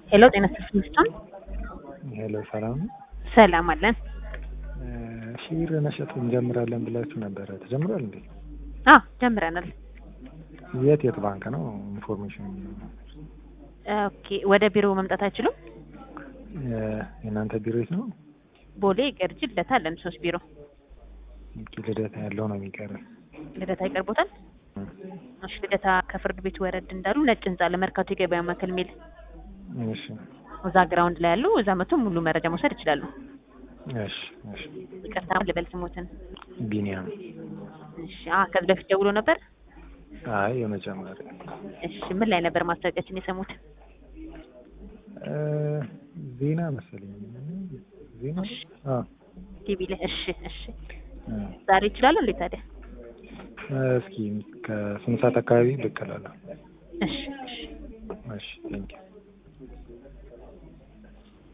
ሄሎ ጤና ይስጥልኝ። ሄሎ ሰላም ነው። ሰላም አለን። ሺር መሸጥ እንጀምራለን ብላችሁ ነበረ። ተጀምሯል እንዴ? አዎ ጀምረናል። የት የት ባንክ ነው? ኢንፎርሜሽን ኦኬ። ወደ ቢሮ መምጣት አይችሉም? የእናንተ ቢሮ የት ነው? ቦሌ፣ ገርጂ፣ ልደታ አለን ሶስት ቢሮ። ኦኬ፣ ልደታ ያለው ነው የሚቀር። ልደታ ይቀርቦታል? እሺ። ልደታ ከፍርድ ቤት ወረድ እንዳሉ ነጭ ህንጻ ለመርካቶ የገበያ ማዕከል የሚል እሺ፣ እዛ ግራውንድ ላይ ያሉ እዛ መቶ ሙሉ መረጃ መውሰድ ይችላሉ። እሺ፣ እሺ። ይቅርታ ልበል ስሞትን። ቢኒያም። እሺ። አ ከዚህ በፊት ደውሎ ነበር? አይ የመጀመሪያ እሺ። ምን ላይ ነበር ማስታወቂያችን የሰሙት? ዜና መሰለኝ። ዜና አዎ፣ ቲቪ ላይ። እሺ፣ እሺ። ዛሬ ይችላሉ እንዴ ታዲያ? እስኪ ከስንት ሰዓት አካባቢ ብቅ እላለሁ። እሺ፣ እሺ። እሺ፣ ቴንኪው